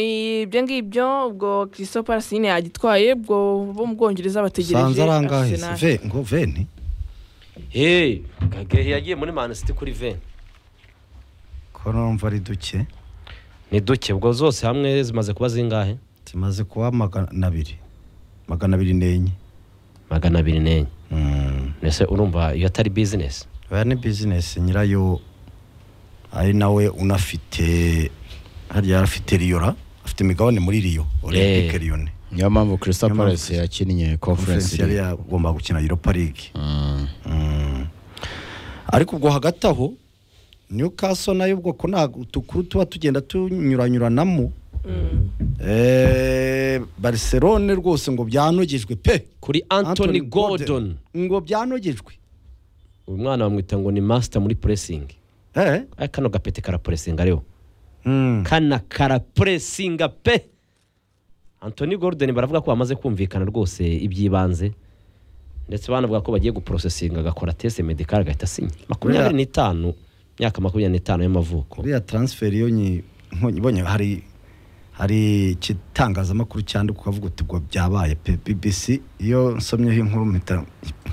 ni ibyo ngibyo ubwo christophe arasine yagitwaye ubwo bo mu bwongereza bategereje sanze arangahe se? Arsenal. ve ngo veni hey gagehe yagiye muri mani siti kuri veni ko numva ari duke ni duke ubwo zose hamwe zimaze kuba zingahe zimaze kuba magana abiri magana abiri n'enye magana abiri n'enye Mm. mbese urumva iyo atari bizinesi oya ni bizinesi nyirayo ari nawe unafite harya yari afite riyora afite imigabane muri riyo olympique riyone niyo mpamvu christophe Niyo mpamvu Palace yakinnye conference conference yari league yagomba gukina europa league Mm. Mm. ariko ubwo hagati aho newcastle nayo ubwoko ntabwo utukuru tuba tugenda tunyuranyuranamo Eh, barcelone rwose ngo byanogejwe pe kuri anthony gordon ngo byanogejwe uyu mwana bamwita ngo ni masita muri puresingi eh Aya kano gapete karapuresinga ariho mm. kana karapuresinga pe anthony gordon baravuga ko bamaze kumvikana rwose iby'ibanze ndetse banavuga ko bagiye guprosesinga agakora tese medikari agahita asinya makumyabiri n'itanu imyaka makumyabiri n'itanu y'amavuko buriya transfer iyo nyi- nkonyi- ibonye hari hari igitangazamakuru cyandika ukavuga uti ubwo byabaye pe bbc iyo nsomyeho inkuru mpita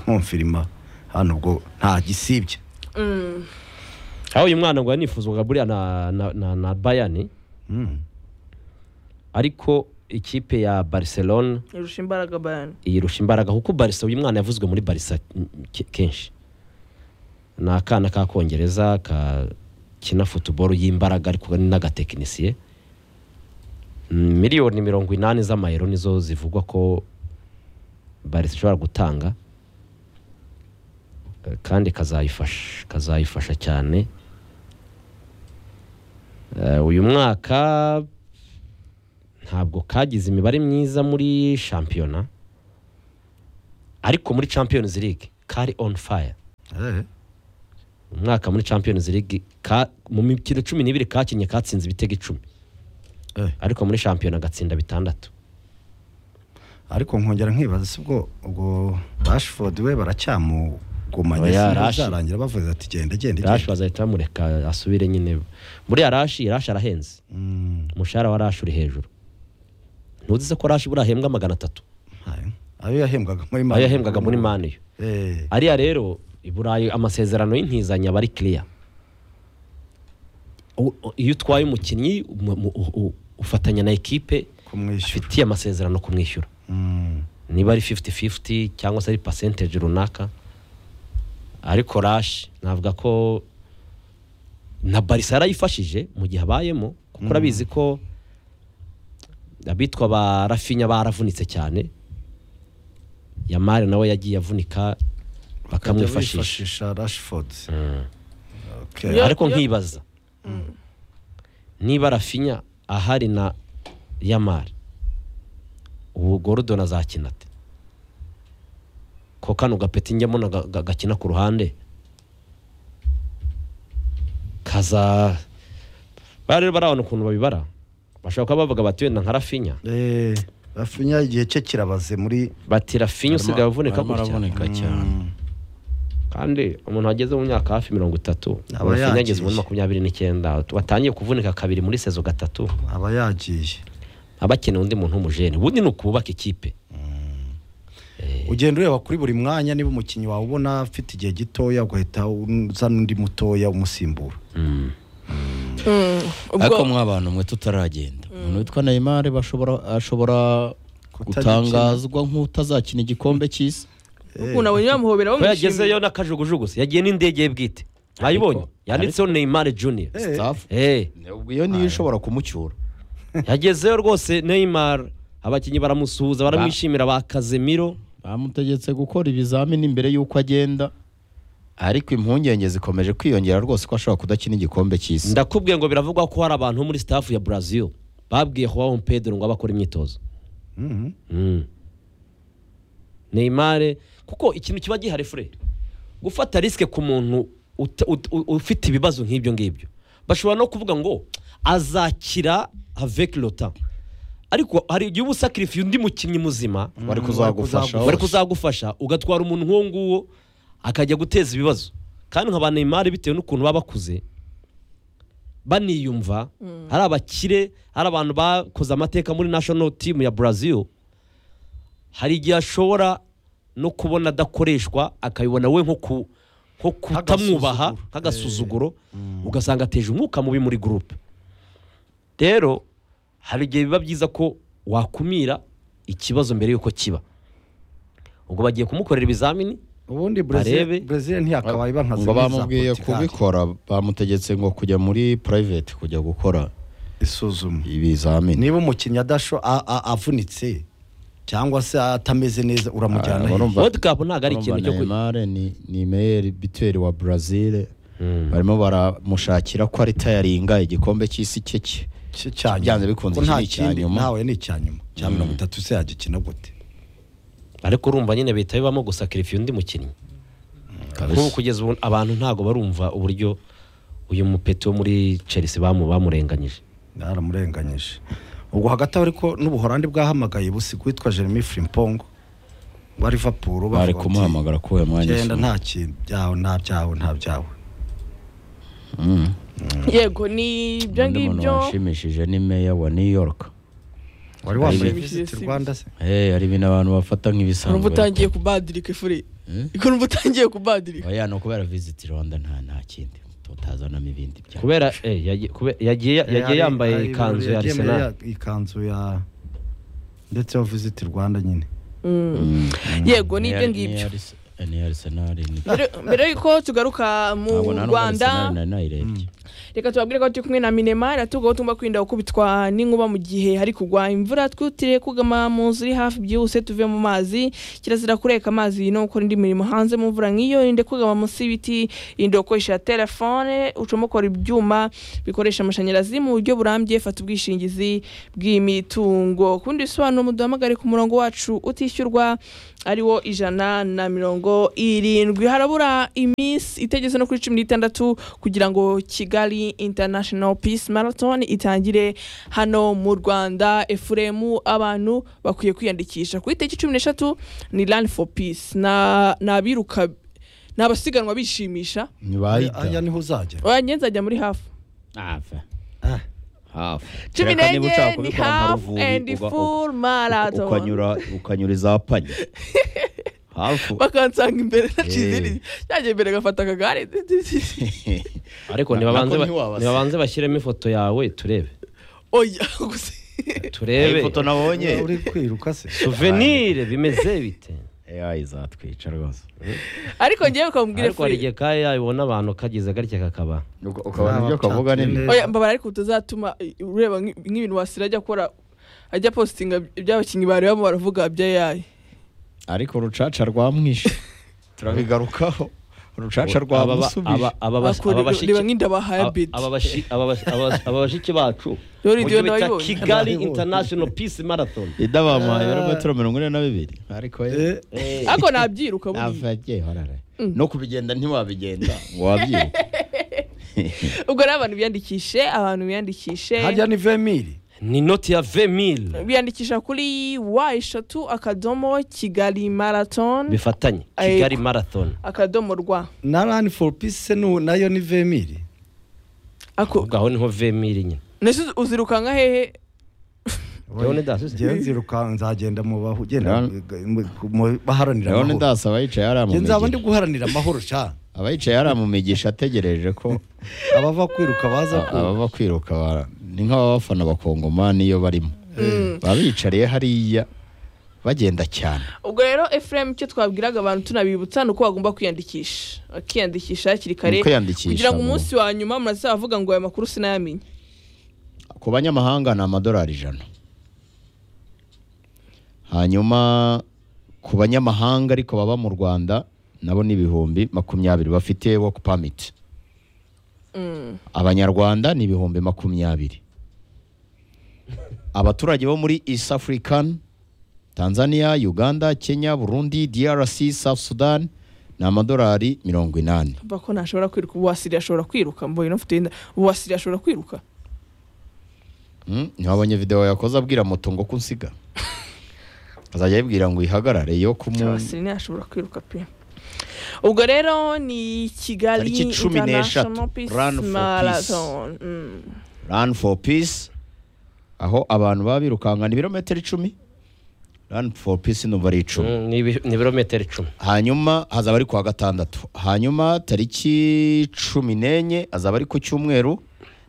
nkumfirima hano ubwo nta gisibye Mm. aho uyu mwana ngo yanifuzwaga buriya na, na, na, na bayani mm. ariko ikipe ya barcelona irusha imbaraga bayani yirusha imbaraga kuko barisa uyu mwana yavuzwe muri barisa ke- kenshi ni akana k'akongereza kakina futuboro y'imbaraga ariko ni n'agatekinisiye Mm, miliyoni mirongo inani z'amayero nizo zivugwa ko barisa ishobora gutanga Eh, kandi kazayifasha kazayifasha cyane Eh, uyu mwaka ntabwo kagize imibare myiza muri shampiyona ariko muri champions league kari on fire eh. umwaka muri champions league ka, mu mikino cumi n'ibiri kakinnye katsinze ibitego icumi Eh. ariko muri shampiyona agatsinda bitandatu ariko nkongera nkibaza si ubwo ubwo rashford we baracyamugumanye Oya, sinzi Rashi. bizarangira bavuze ati genda genda rashi genda." bazahita bamureka asubire nyine buriya rashi rashi arahenze Mm, umushahara wa rashi uri hejuru ntuzize ko rashi buriya ahembwa magana atatu ayo- ayo yahembwaga muri ayo yahembwaga muri maniyo Eh, ariya rero i burayi amasezerano y'intizanyo aba ari kiriya U- u- iyo utwaye umukinnyi mu- mu- u- u- ufatanya na ekipe kumwishyura afitiye amasezerano kumwishyura Mm, niba ari 50-50 cyangwa se ari percentage runaka ariko rashi navuga ko na barisa yarayifashije mu gihe abayemo kuko urabizi ko abitwa ba rafinya baravunitse cyane yamari nawe yagiye avunika bakajya bakamwifashisha bifashisha rashford Okay. Yo- ariko nkibaza niba rafinya ahari na yamari ubu gorudoni azakina ate ko kano gapeti njyamo na ga- ga- gakina ku ruhande kaza bari rero barabona ukuntu babibara bashobora kuba bavuga bati wenda nka rafinya Eh, rafinya igihe cye kirabaze muri bati rafinya usigaye uvunika Arimo gutya aravunika cyane kandi umuntu wageze mu myaka hafi mirongo itatu Aba rafinya ageze yagiye. muri makumyabiri n'icyenda watangiye kuvunika kabiri muri sezo gatatu aba yagiye aba akeneye undi muntu w'umujene ubundi ni ukubaka ikipe ugenda ureba kuri buri mwanya niba umukinnyi wawe ubona afite igihe gitoya ugahita uzana undi mutoya umusimbura ariko ubwo mwa bantu mwe tutaragenda umuntu witwa Neymar bashobora ashobora gutangazwa nk'utazakina igikombe cy'isi ukuntu abonye bamuhobera ko yagezeyo bamwishimiye n'akajugujugu se yagiye n'indege ye bwite mwayibonye yanditseho neymar junior Eh. staff Eh, iyo niyo ishobora kumucyura yagezeyo rwose neymar abakinnyi baramusuhuza baramwishimira ba kazemiro bamutegetse gukora ibizamini mbere y'uko agenda ariko impungenge zikomeje kwiyongera rwose ko ashobora kudakina igikombe cy'isi ndakubwiye ngo biravugwa ko hari abantu bo muri staff ya brazil babwiye juan pedro ngo abakore imyitozo Mhm. Mm. Neymar kuko ikintu kiba gihari fure gufata risike ku muntu uta- ut- u- ufite ibibazo nk'ibyo ngibyo bashobora no kuvuga ngo azakira avec le temps ariko hari igihe uba usakirifiye undi mukinnyi muzima bari kuzagufasha bari hose. kuzagufasha ugatwara umuntu nk'uwo nguwo akajya guteza ibibazo kandi nka ba Neymar bitewe n'ukuntu baba bakuze baniyumva hari abakire hari abantu bakoze amateka muri national team ya brazil hari igihe ashobora no kubona adakoreshwa akabibona we nko ku nko kutamwubaha Nk'agasuzuguro. nk'agasuzuguro ugasanga ateje umwuka mubi muri gurupe rero hari igihe biba byiza ko wakumira ikibazo mbere y'uko kiba ubwo bagiye kumukorera ibizamini ubundi brezil Barebe. brezil ntiyakabaye iba nka ngo zimwe za bamubwiye Portugal. kubikora bamutegetse ngo kujya muri private kujya gukora isuzuma ibizamini niba umukinnyi adasho a- a- avunitse cyangwa se atameze neza uramujyana Ah, hehe? barumva- world cup ntabwo ari ikintu cyo ku- Neymar ni ni meyeri biteri wa Brazil barimo baramushakira ko ari tayaringa igikombe cy'isi cye cye Cye cya nyuma. byanze bikunze Kuko nta iki ni icya kindi- nyuma. ntawe ni icya nyuma cya mirongo itatu se yagikina gute ariko urumva nyine bihita bibamo gusakirifiya undi mukinnyi Kabisa. nk'ubu kugeza ubu abantu ntabwo barumva uburyo uyu mupeti wo muri chelsea bamu- bamurenganyije yaramurenganyije ubwo hagati aho ariko n'ubuhorandi bwahamagaye busiku witwa jeremy frimpong wa liverpool bavuga bari bati, kumuhamagara kuri uyu mwanya genda isumo. nta kintu byawe nta byawe nta byawe Mm. yego ni ibyo Undi muntu ngibyo wanshimishije ni meya wa new york wari wambaye Ari- visit Visit rwanda se Eh, hari ibintu abantu bafata ukumva nk'ibisanzwe utangiye kubadirika ifuri ukumva utangiye kubadirika oya ni ukubera visit rwanda nta nta kindi tutazanamo ibindi bya kubera eh, yagiye- kube- yagiye yagiye Ari- yambaye ari- ikanzu ya yagiye yambaye arsenal ya- ikanzu ya ndetse yo visit rwanda nyine yego ni ibyo Ni- ni ngibyo Arse- ni Arsenal ni- Mbere- mbere yuko tugaruka mu Ntabwo nta n'ubwo rwanda Arsenal nari nayirebye reka tubabwire ko turi kumwe na minema iratugaho tugomba kwirinda gukubitwa n'inkuba mu gihe hari kugwa imvura twutire kugama mu nzu iri hafi byihuse tuve mu mazi kirazira kureka amazi no gukora indi mirimo hanze mu mvura nk'iyo irinde kugama munsi y'ibiti irinde gukoresha telefone ucomokora ibyuma bikoresha amashanyarazi mu buryo burambye fata ubwishingizi bw'imitungo ku bindi bisobanuro muduhamagare ku murongo wacu utishyurwa ariwo ijana na mirongo irindwi harabura iminsi itageze no kuri cumi n'itandatu kugira ngo kigali international peace marathon itangire hano mu rwanda efuremu abantu bakwiye kwiyandikisha ku itariki cumi n'eshatu ni run for peace Na- ni abiruka ni abasiganwa bishimisha ni aya bayita niho uzajya oya nge nzajya muri hafu hafi Ah. hafi cumi Kereka niba n'enye ushaka ni kubikora nka hafu Ruvubi, and uga- full uka- marathon ukanyura ukanyura izapanye hafu bakansanga imbere nakizindi cyajya imbere gafata akagare ariko Na- nibabanze nako ba- ntiwabase. nibabanze bashyiremo ifoto yawe turebe oya gusa turebe ifoto nabonye uri kwiruka se souvenir bimeze bite AI izatwica rwose ariko ngewe ukamubwira ariko hari free igihe kaya yabona abantu kagize garya kakaba Uka- ukabona ibyo kavuga Nta- ni oya mbabara ariko utazatuma ureba nk'i- nk'ibintu wasira ajya akora ajya postinga iby'abakinnyi barebamo baravuga bya yayi ariko urucaca rwamwishe turabigarukaho urucaca rwamusubije Bakora- reba nk'inda bahaye bit aba bashiki bacu Yo, mu radio gihe bita ndabibonye. kigali Ndabibonye. international peace marathon idabamuhaye ibirometero mirongo ine na bibiri ariko ye Eh, ariko nabyiruka buriya. avagiye horara no kubigenda ntiwabigenda ngo wabyiruka ubwo rero abantu biyandikishe abantu biyandikishe hajya ni vemiri ni noti ya 20 000 biyandikisha kuri wa eshatu akadomo kigali marathon bifatanye kigali marathon akadomo rwa na rani foru pisi se nu- nayo ni vemiri ako ubwo aho niho 20 000 nyine nese uzirukanka hehe Leone Das, si? ngewe nziruka nzagenda mu bahu genda Leone- mu- mu- baharanira leon amahoro das abayicaye yari Nge nzaba ndi amumigisha guharanira amahoro ca abayicaye yari amumigisha ategereje ko abava kwiruka baza a- ku ababa kwiruka bara- ni nk'ababafana bakongomani iyo barimo baba bicariye hariya bagenda cyane ubwo rero efuremu icyo twabwiraga abantu tunabibutsa ni uko bagomba kwiyandikisha bakiyandikisha hakiri kare Ni kwiyandikisha kugira ngo mu- umunsi wa nyuma murazavuga ngo aya makuru sinayamenye ku banyamahanga ni amadolari ijana hanyuma ku banyamahanga ariko baba mu rwanda nabo ni ibihumbi makumyabiri bafite woku pamiti abanyarwanda ni ibihumbi makumyabiri abaturage bo muri east african tanzania uganda kenya burundi drc south sudan ni amadolari mirongo inani mva ko ntashobora kwiruka ubu wasiriya ashobora kwiruka mbonye n'ufite inda ubu wasiriya ashobora kwiruka Mm, ntiwabonye video yakoze abwira moto ngo kunsiga azajya ayibwira ngo ihagarare yo kumu abasiriya ntashobora kwiruka pe ubwo rero ni kigali Tariki cumi n'eshatu, International Peace Run for Peace. Marathon Mm. run for peace aho abantu baba birukankana ibirometero icumi run for peace numva ari icumi Mm, ni ibi- ni ibirometero icumi hanyuma hazaba ari ku wa gatandatu hanyuma tariki cumi n'enye hazaba ari ku cyumweru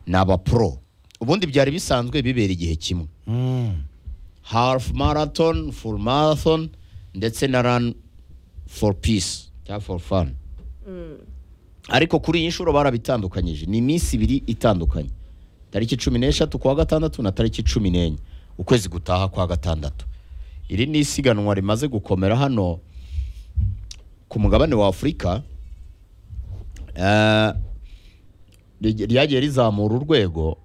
ni abapuro ubundi byari bisanzwe bibera igihe kimwe half marathon full marathon ndetse na run for peace cyangwa for fun ariko kuri iyi nshuro barabitandukanyije ni iminsi ibiri itandukanye tariki cumi n'eshatu kuwa gatandatu na tariki cumi n'enye ukwezi gutaha kwa gatandatu iri ni isiganwa rimaze gukomera hano ku mugabane wa afurika eh, ry- ryagiye rizamura urwego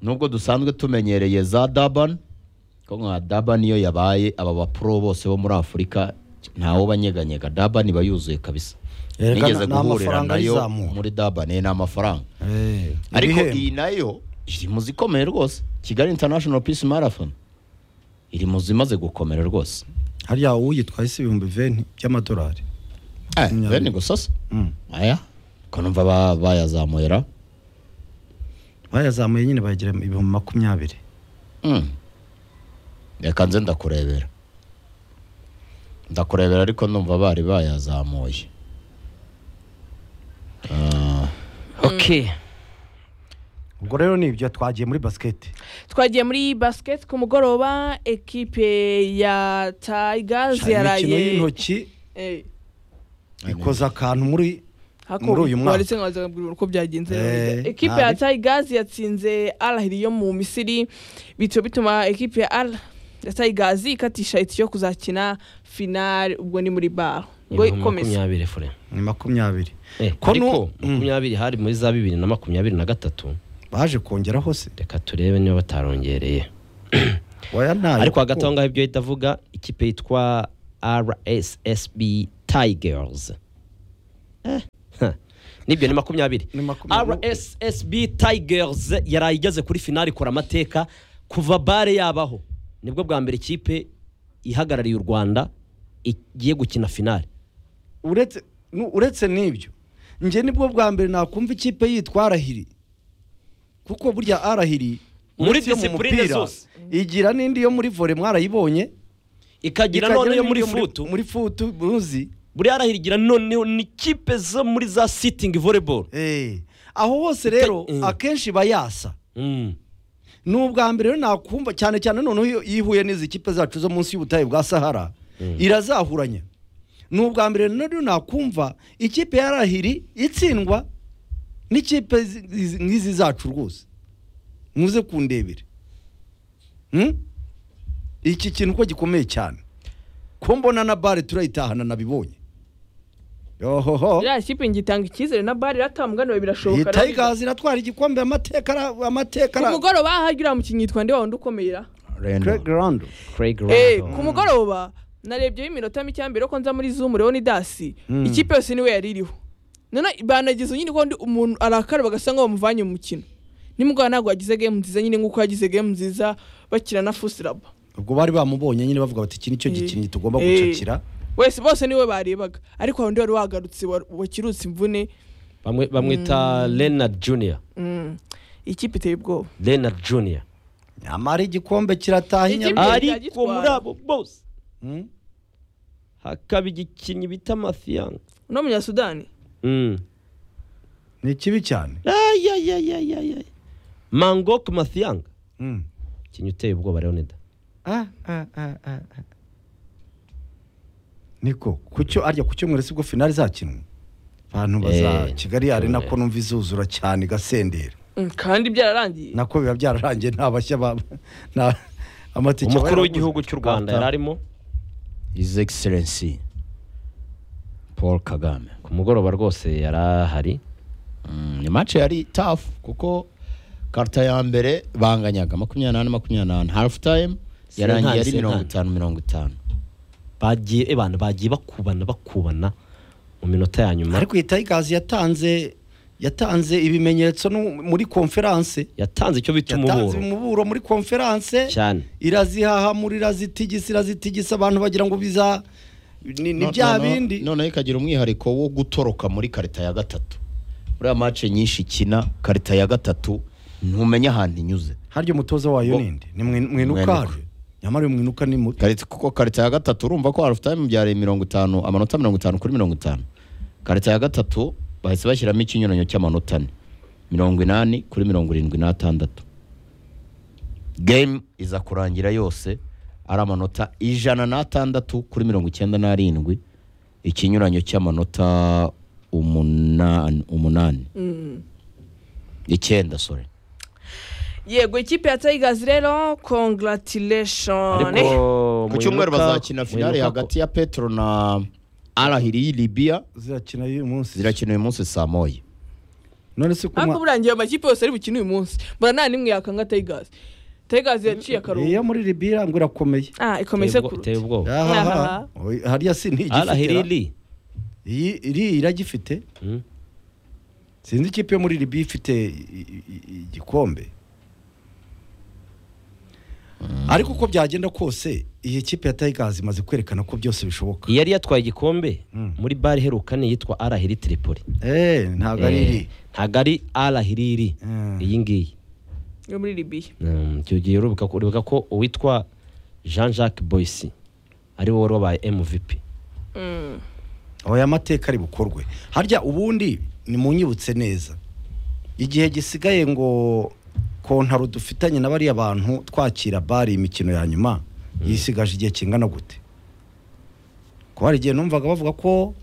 nubwo dusanzwe tumenyereye za dabani ko nka dabani iyo yabaye aba bapuro bose bo muri afurika ntawe banyeganyega dabani iba yuzuye kabisa Yerekana nigeze ni guhurira amafaranga nayo ayizamura. muri dabani ni amafaranga Eh, ariko ibihembo. iyi nayo iri mu zikomeye rwose kigali international peace marathon iri mu zimaze gukomera rwose hariya uyitwaye si ibihumbi venti by'amadolari Eh, Makumyabiri. bene gusosa Mm. aya ko numva ba- bayazamuye ra bayazamuye nyine bayagira ibihumbi makumyabiri Mm. reka nze ndakurebera ndakurebera ariko numva bari bayazamuye Ah, okay ubwo rero ni ibyo twagiye muri basiketi twagiye muri basket ku mugoroba ekipe ya tigers Hari imikino yaraye y'intoki Eh, ikoza akantu muri hako- Muri uyu mwaka. wari se nkaza kubwira uko byagenze Eh, ekipe ya nabi. tigers yatsinze al ahili yo mu misiri bityo bituma ekipe ya al ya tigers ikatisha itike yo kuzakina finale ubwo ni muri baro ngo ibihumbi ikomeze makumyabiri fure ni makumyabiri Eh, Ko ariko nu- Mm. makumyabiri hari muri za bibiri na makumyabiri na gatatu baje kongeraho se reka turebe niba batarongereye waya ntayo ariko kuko- hagati aho ngaho ibyo ahita avuga ikipe yitwa rssb tigers Eh, ha. nibyo ni makumyabiri Ni makumyabiri. rssb tigers yaraye igeze kuri finali ikora amateka kuva bare yabaho nibwo bwa mbere ikipe ihagarariye u rwanda igiye gukina finali uretse nu- uretse n'ibyo njye nibwo bwa mbere nakumva ikipe yitwa arahiri kuko burya arahiri Muri uretse iyo mu disipurine mupira, zose. igira n'indi yo muri vore mwarayibonye ikagira ikagira noneho n'indi muri futu muri futu muzi buriya arahirigira noneho ni kipe zo muri za sitingi voleboro Eh, aho hose rero eh. akenshi iba yasa ni ubwa mbere rero nakumva cyane cyane noneho iyo ihuye n'izi kipe zacu zo munsi y'ubutayu bwa sahara irazahuranya ni ubwa mbere rero nakumva ikipe ya rahiri itsindwa n'ikipe zi- izi- nk'izi zacu rwose muze kundebere Hmm? iki kintu ko gikomeye cyane ko mbona na bare turayitahana nabibonye yohoho iriya kipe ngitanga icyizere na bare iratamugana birashoboka iyi tigers iratwara igikombe amateka ara- amateka ku ara- mugoroba hagira umukinnyi yitwa nde wundi ukomera Rendo. Craig Rondo. Craig Eh, Randall. ku mugoroba narebyeho iminota mike ya mbere ko nza muri zoom rero ni dasi Mm. ikipe yose niwe yari iriho none banagize nyine ko undi umuntu arakaraba agasa nkaho bamuvanye mu mukino nimugoroba ntabwo yagize game nziza nyine nk'uko yagize game nziza bakina na fusiraba ubwo bari bamubonye nyine bavuga bati iki nicyo Eh. gikinnyi tugomba Eh. gucakira wese bose niwe barebaga ariko hari undi wari wagarutse wa- wakirutse imvune Bamwe- bamwita Leonard Junior Mm. ikipe iteye ubwoba Leonard Junior nyamara igikombe kirataha Ikipe- inyama Imbere ariko yagitwara. muri abo bose Mm. hakaba igikinnyi bita Mathiang uno munyasudani Mm. ni kibi cyane Ay, ay, ay, ay, ay, ay. Mangok Mathiang Mm. ikinnyi uteye ubwoba Leonida niko kucyo arya ku cyumweru sibwo finali zakinwe abantu baza Eh, kigali arena cyumweru. ko numva izuzura cyane igasendera Mm, kandi byararangiye nako biba byararangiye nta bashya ba nta- amatike aba umukuru yaraguze. w'igihugu cy'u Rwanda Kata. yari arimo his excellency paul kagame ku mugoroba rwose yari ahari Mm, ni match yari tough kuko karita ya mbere banganyaga makumyabiri n'ane makumyabiri n'ane half time yarangiye Sinkani, ari mirongo sinkani. itanu mirongo itanu bagiye eh, bantu bagiye bakubana bakubana mu minota ya nyuma ariko iyi tigers yatanze yatanze ibimenyetso no muri konferanse yatanze icyo bita yatanze umuburo umuburo muri konferanse cyane irazihahamura irazitigisa irazitigisa abantu bagira ngo biza ni ni No- bya no- no- bindi noneho ikagira umwihariko wo gutoroka muri karita ya gatatu buriya mace nyinshi ikina karita ya gatatu ntumenya ahantu inyuze harya umutoza wayo Ngo- ninde ni mwi- mwinuka Mwinuka. nyamara uyu mwinuka ni muto karita kuko karita ya gatatu urumva ko half time byari mirongo itanu amanota mirongo itanu kuri mirongo itanu karita ya gatatu bahise bashyiramo ikinyuranyo cy'amanota ane mirongo inani kuri mirongo irindwi n'atandatu game iza kurangira yose ari amanota ijana n'atandatu kuri mirongo icyenda n'arindwi ikinyuranyo cy'amanota umunani umunani icyenda sore yego ikipe ya Tigers rero congratulation ku cyumweru bazakina finale hagati ya petro na arahiri libiya zirakina uyu munsi zirakina uyu munsi saa moya none se ariko kuma burangiye amakipe yose ari bukine uyu munsi mbona nta n'imwe yakanga Tigers Tigers yaciye iyo akaruhuko muri libira ngo irakomeye ah ikomeye sekuruti iteye ubwoba Ahaha. Ahaha. Oy, hariya si ntigifite arahiriri iyi iri iragifite Mm. sinzi ikipe yo muri libiya ifite i- i- i- igikombe ariko uko byagenda kose iyi kipe ya tayigazi imaze kwerekana ko byose bishoboka yari yatwaye igikombe Mm. muri bare iheruka ni iyitwa arahiri tiripoli Eh, ntabwo ari iri Eh, ntabwo ari arahiriri Mm. iyi ngiyi yo muri Libya Mm, icyo gihe uribuka ko- uribuka ko uwitwa jean jacques boyce ari wowe wari wabaye mvp Mm. aho aya mateka ari bukorwe harya ubundi nimunyibutse neza igihe gisigaye ngo kontaro dufitanye na bariya bantu twakira bari imikino ya nyuma yisigaje igihe kingana gute kuko hari igihe numvaga bavuga ko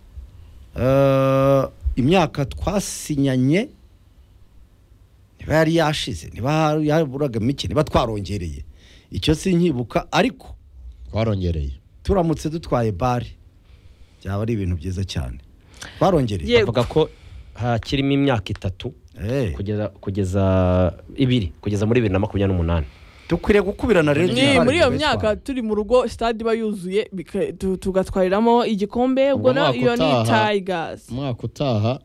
eh, imyaka twasinyanye niba yari yashize niba yaburaga mike niba twarongereye icyo sinkibuka ariko twarongereye turamutse dutwaye bare byaba ari ibintu byiza cyane barongereye Ye- Yego. bavuga ko hakirimo imyaka itatu Eh, kugeza kugeza ibiri kugeza muri bibiri na makumyabiri n'umunani dukwiriye gukubirana Ni rero igihe muri iyo hari myaka igihe turi mu rugo stade iba yuzuye bika- tu- tugatwariramo igikombe Ubwo ubwo na- mwaka iyo ni utaha- Tigers umwaka utaha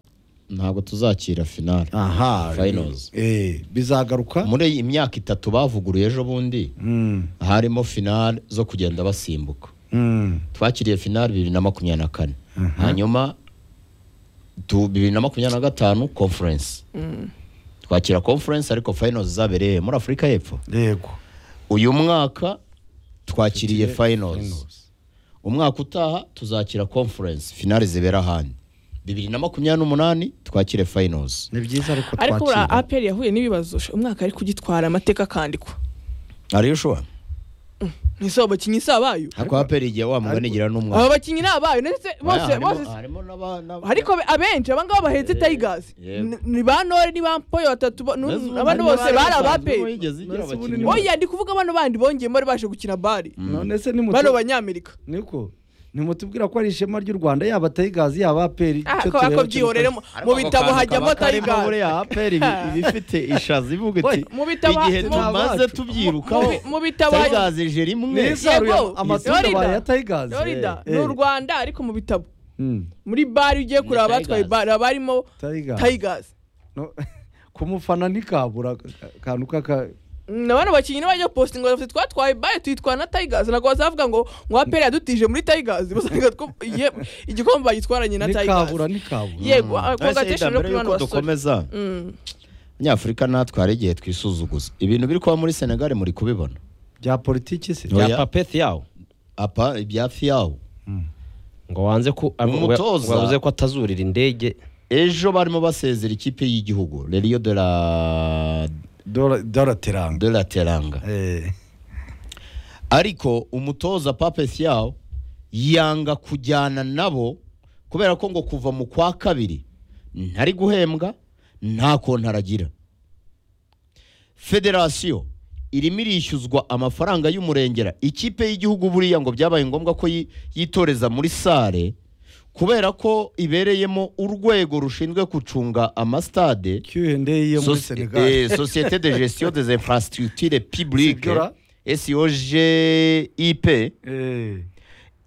ntabwo tuzakira finale aha Finals. eh, bizagaruka muri iyi myaka itatu bavuguruye ejo bundi Mm, harimo finale zo kugenda basimbuka mm, twakiriye finale bibiri na makumyabiri na kane Mhm. hanyuma tu- bibiri na makumyabiri na gatanu conference twakira conference ariko finals zabereye muri afurika y'epfo yego uyu mwaka twakiriye finals Finals. umwaka utaha tuzakira conference finale zibera ahandi bibiri na makumyabiri n'umunani twakire finals ni byiza ariko ariko buriya twakira aperi yahuye n'ibibazo sha, umwaka ari kugitwara amateka akandikwa ariyo ushobora ese abo bakinnyi si abayo ariko hapera igihe wa mugani gira abo n'umwaka bakinnyi ni abayo ndetse bose Harimo- bose harimo n'aba- n'aba- ariko be- abenshi aba ngaba bahetse Tigers yego. N- ni ba Nore ni ba Mpoyo batatu ba- nu- Mbese ubu abandi harimo bose bari abaperi yigeze igira Mbese ubu abakinnyi ni- ba- oya ndi kuvuga bano bandi bongeye bari baje gukina bari none se bano nimutu- banyamerika niko nimutubwira ko ari ishema ry'u rwanda yaba tayigazi yaba aperi Ah, icyo ko tureba ako kiruta- byihorere mu- mu bitabo hajyamo Tigers aperi ibifite ishazi ivuga iti mu bitabo igihe mu- tumaze mu- tubyirukaho mu- mu bitabo- Tigers ije rimwe Ni isaruye Yego, amatunda Florida. baye ya tayigazi Florida Eh, ni u eh. Rwanda ariko mu bitabo Mm, muri bare ugiye kureba abatwaye Tigers. bare haba harimo Tigers. Tigers No, kumufana ntikabura akantu kaka na bano bakinnyi ntibajya postinga bafite twatwaye bare tuyitwara na Tigers ntabwo bazavuga ngo ngo aperi yadutije muri Tigers basanga two- iye- igikombe bagitwaranye na ntikabura Tigers ntikabura yego congratulations no mbere kuri bano yuko basore dukomeza Mm. nyafurika natwe hari igihe twisuzuguza ibintu biri kuba muri senegali muri kubibona bya politiki se Oya. ya papeti yawo apa ibya fiyawu ngo wanze ko Umutoza. ngo yavuze ko atazurira indege ejo barimo basezera ikipe y'igihugu reriyo de la Dola- dola teranga de la teranga Eh, ariko umutoza pape fiyawu yanga kujyana nabo kubera ko ngo kuva mu kwa kabiri ntari guhembwa nta konti aragira federasiyo irimo irishyuzwa amafaranga y'umurengera ikipe y'igihugu buriya ngo byabaye ngombwa ko yi- yitoreza muri sare kubera ko ibereyemo urwego rushinzwe gucunga amasitade Q&A yo muri Soci- senegal eh, Société de gestion des infrastructures publiques Sibyo ra? SOGIP Eh,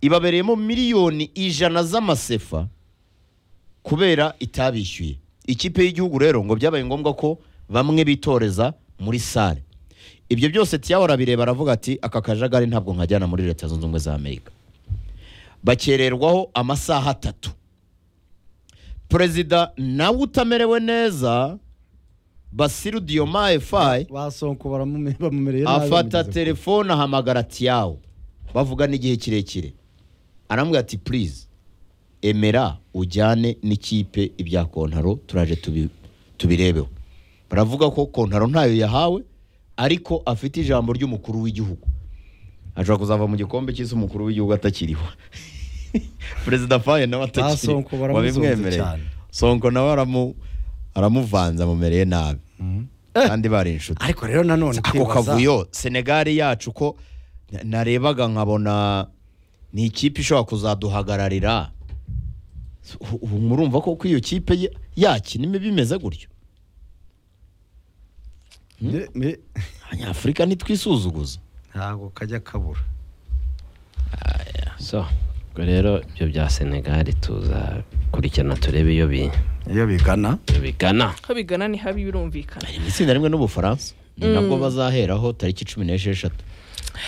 ibabereyemo miliyoni ijana z'amasefa kubera itabishyuye ikipe y'igihugu rero ngo byabaye ngombwa ko bamwe bitoreza muri sare ibyo byose tiyahora bireba aravuga ati aka kajagari ntabwo nkajyana muri leta zunze ubumwe za amerika bakererwaho amasaha atatu perezida nawe utamerewe neza basiru diyoma efayi basonko baramume- bamumereye nabi afata bamugeze telefone ahamagara tiyawo bavugana igihe kirekire aramubwira ati purize emera ujyane n'ikipe ibya kontaro turaje tubi- tubirebeho baravuga ko kontaro ntayo yahawe ariko afite ijambo ry'umukuru w'igihugu ashobora kuzava mu gikombe cy'isi umukuru w'igihugu atakiriho perezida faye nawe Ah, Sonko atakiriho baramuzonze wabimwemereye cyane. sonko nawe aramu- aramuvanze amumereye nabi kandi bari inshuti ku- ariko rero nanone ako kwibaza- kavuyo senegal yacu ko na- narebaga nkabona ni ikipe ishobora kuzaduhagararira U- ubu murumva ko ko iyo kipe ya- yakina imibi imeze gutyo Me- me- abanyafurika ntitwisuzuguza ntabwo kajya kabura so ubwo rero ibyo bya senegal tuza kurikirana turebe iyo bi- iyo bigana iyo bigana aho bigana ni habi birumvikana bari mu itsinda rimwe n'ubufaransa ni nabwo bazaheraho tariki cumi n'esheshatu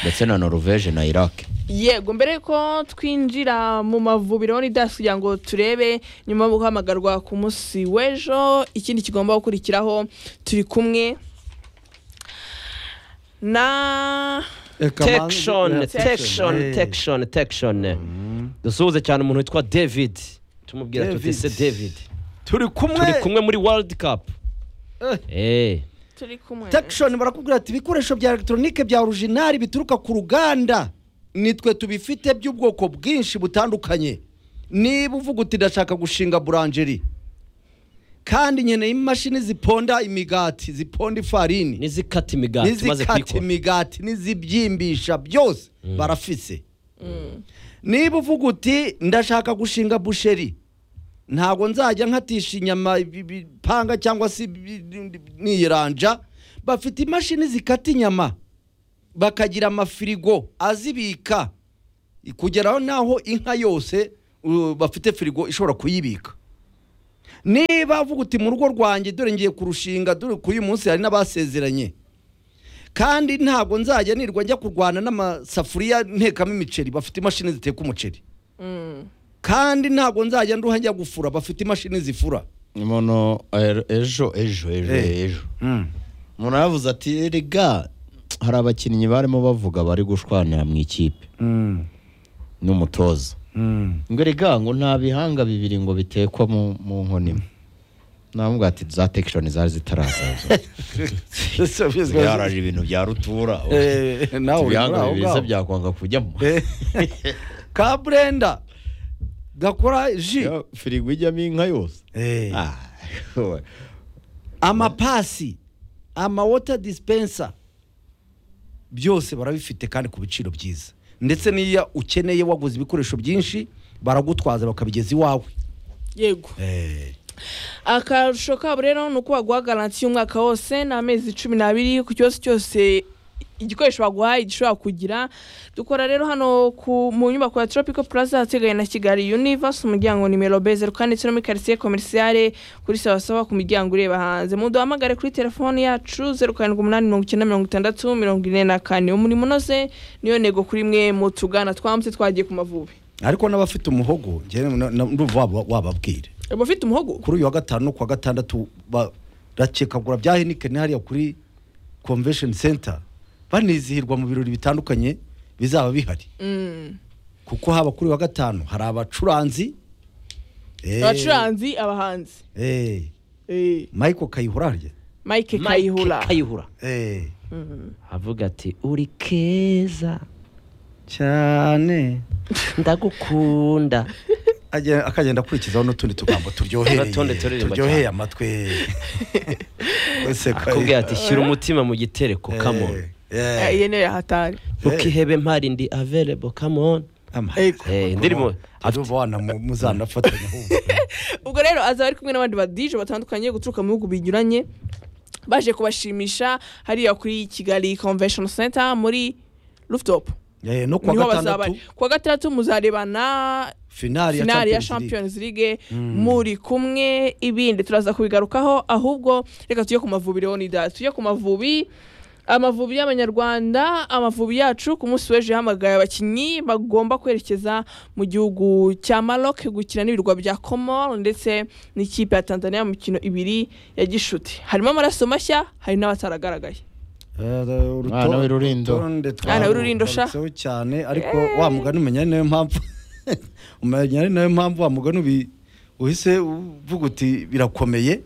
ndetse na norvege na iraq yego mbere ko twinjira mu mavubiro ni dasi kugira ngo turebe nyuma yo guhamagarwa ku munsi w'ejo ikindi kigomba gukurikiraho turi kumwe na tekishoni Protection, tekishoni tekishoni tekishoni dusuhuze cyane umuntu witwa david tumubwira tuti David. se david turi turi kumwe kumwe muri world cup eee turi kumwe tekishoni barakubwira ati ibikoresho bya elegitoronike bya orujinari bituruka ku ruganda nitwe tubifite by'ubwoko bwinshi butandukanye niba uvuga uti ndashaka gushinga buranjeri kandi nkeneye imashini ziponda imigati ziponda ifarini n'izikata imigati tumaze n'izikata kuyikora imigati n'izibyimbisha byose barafise niba uvuga uti ndashaka gushinga busheri ntabwo nzajya nkatisha inyama ibi- ibipanga cyangwa se ibi- niyiranja bafite imashini zikata inyama bakagira amafirigo azibika kugeraho n'aho inka yose uh, bafite firigo ishobora kuyibika niba uvuga uti mu rugo rwanjye dore ngiye kurushinga dore k'uyu munsi hari n'abasezeranye kandi ntabwo nzajya nirwa njya kurwana n'amasafuriya ntekamo imiceri bafite imashini ziteka umuceri Mm. kandi ntabwo nzajya nduha njya gufura bafite imashini zifura umuntu er- ejo ejo ejo Eh. ejo umuntu yaravuze ati rega hari abakinnyi barimo bavuga bari gushwanira mu ikipe n'umutoza ngo rega ngo nta bihanga bibiri ngo bitekwa mu mu nkono imwe navuga ati za tekishoni zari zitarasaza yaraje ibintu bya rutura Eh, nawe uri muri ibihanga aho bibiri se ngaho. byakwanga kujyamo Eh, ka burenda gakora ji Ya, firigo ijyamo inka yose Eh. Ah, we. amapasi amawota disipensa byose barabifite kandi ku biciro byiza ndetse n'iyo ukeneye waguze ibikoresho byinshi baragutwaza bakabigeza iwawe yego akarusho kabo rero ni uko baguha garanti y'umwaka wose ni amezi cumi n'abiri ku cyose cyose igikoresho baguhaye gishobora kugira dukora rero hano ku- mu nyubako ya tropical plaza hategaye na kigali universe umuryango nimero bezeru kandi no muri quartier commerciale kuri sawasawa ku miryango ureba hanze muduhamagare kuri telefone yacu zeru karindwi umunani mirongo icyenda mirongo itandatu mirongo ine na kane umurimo unoze niyo ntego kuri mwe mu tugana twamutse twagiye ku mavubi ariko n'abafite umuhogo njyewe na- na- ndumva waba- wababwira uba ufite umuhogo kuri uyu wa gatanu no ku wa gatandatu barakekagura bya henikeni hariya kuri convention center banizihirwa mu birori bitandukanye bizaba bihari Mm. kuko haba kuri uyu wa gatanu hari abacuranzi Eh, abacuranzi abahanzi eh, Eh. michael kayihura harya Mike Mike Kayihura kayihura Eh. avuga ati uri keza cyane ndagukunda Ajya- akagenda akurikizaho n'utundi tugambo turyohereye N'utundi turirimba turyoheye cyane. amatwi wese akubwira ati shyira umutima mu gitereko kamoni iyo niyo yahatari ntukihebe mpari ndi averebo kamoni Eh, indirimbo- afite muzanafatanya ahubwo. ubwo rero azaba ari kumwe n'abandi badije batandukanye guturuka mu bihugu binyuranye baje kubashimisha hariya kuri kigali convention center muri rooftop Eh, no kuwa niho bazaba gatandatu ari. kuwa gatandatu muzarebana finali ya finali ya Champions League. champions league muri kumwe ibindi turaza kubigarukaho ahubwo reka tujye ku mavubi rero ni data tujye ku mavubi amavubi y'abanyarwanda amavubi yacu ku munsi w'ejo yahamagaye abakinnyi bagomba kwerekeza mu gihugu cya Maroc gukina n'ibirwa bya Comore ndetse n'ikipe ya Tanzania mu mikino ibiri ya gishuti harimo amaraso mashya hari n'abataragaragaye Mwana w'irurindo. Mwana w'irurindo, sha. twanditseho cyane ariko wa mugani umenya ni nayo mpamvu umenya ni nayo mpamvu wa mugani ubi- uhise uvuga uti birakomeye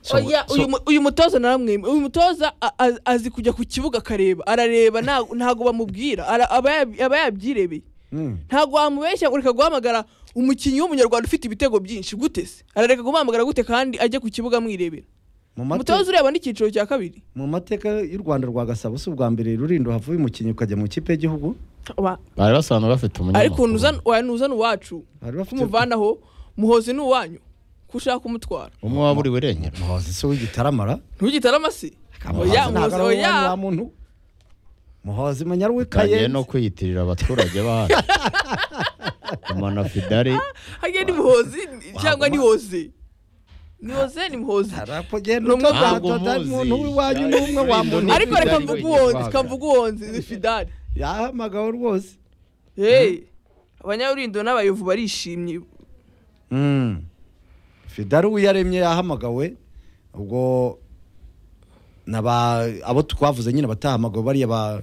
So- Oya, so- uyu mu- uyu mutoza naramwemeye uyu mutoza a- a- azi kujya ku kibuga akareba arareba nta- ntago bamubwira Ara- aba yab- aba yabyirebeye Mm. ntago wamubeshya ureka guhamagara umukinnyi w'umunyarwanda ufite ibitego byinshi gute se arareka guhamagara gute kandi ajye ku kibuga amwirebera Mu mate- umutoza ureba n'icyiciro cya kabiri mu mateka y'u rwanda rwa gasabo si ubwa mbere rurindo havuye umukinnyi ukajya mu kipe y'igihugu Wa- bari basanzwe bafite umunyamakuru ariko nuzana oya, nuzana uwacu bari bafite kumuvanaho muhozi ni uwanyu ko ushaka kumutwara umwe waburiwe irengero muhozi se w'igitaramara ntugitare amasi Muhozi oya muhozi ntabwo ari uw'umwanya wa oya muntu muhozi menya bagiye w'ikaye no kwiyitirira abaturage bahari umwana fidari hagiye ni muhozi cyangwa ni hoze ni hoze ni muhozi arapogenda Ni umwe utavuga ntabwo ati, "Atari muzi." umuntu w'iwanyu ni umwe wa muntu ariko reka Fidari mvuge wenyine uwonzi waga. reka mvuge uwonzi ni fidari yahamagawe rwose hey abanyawurindo n'abayovu barishimye Mm. fidari wiyaremye yahamagawe ubwo naba abo twavuze nyine batahamagawe bariya ba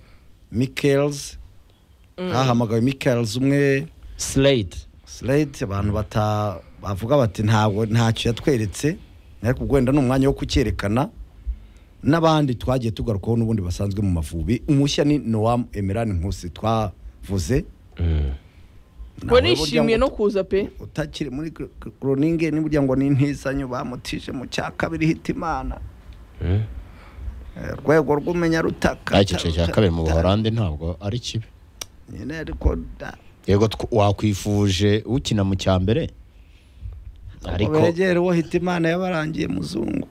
mikels hahamagawe mikels umwe sireyiti slate abantu bata bavuga bati ntabwo ntacyo yatweretse ariko ubwo wenda ni umwanya wo kucyerekana n'abandi twagiye tugarukaho n'ubundi basanzwe mu mavubi umushya ni noam emerani nkusi twavuze ngo Nawe nishimiye burya ngo no kuza pe utakiri muri kuroninge n'uburyo ngo ni intisanyo bamutije mu cya kabiri hitimana urwego rw'umenya rutaka ariko icyiciro cya kabiri mu buhorandi ntabwo ari kibi nyine ariko da- yego tw- wakwifuje ukina mu cya mbere ariko ariko begere uwo hitimana yabarangiye muzungu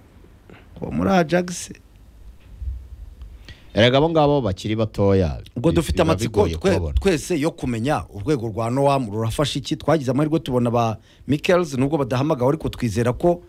uwo muri ajax erega abo ngabo bakiri batoya ubwo bi- dufite biba amatsiko bigoye twe- kubabona. twese yo kumenya urwego rwa noam rurafasha iki twagize amahirwe tubona ba mikels nubwo badahamagawe ariko twizera ko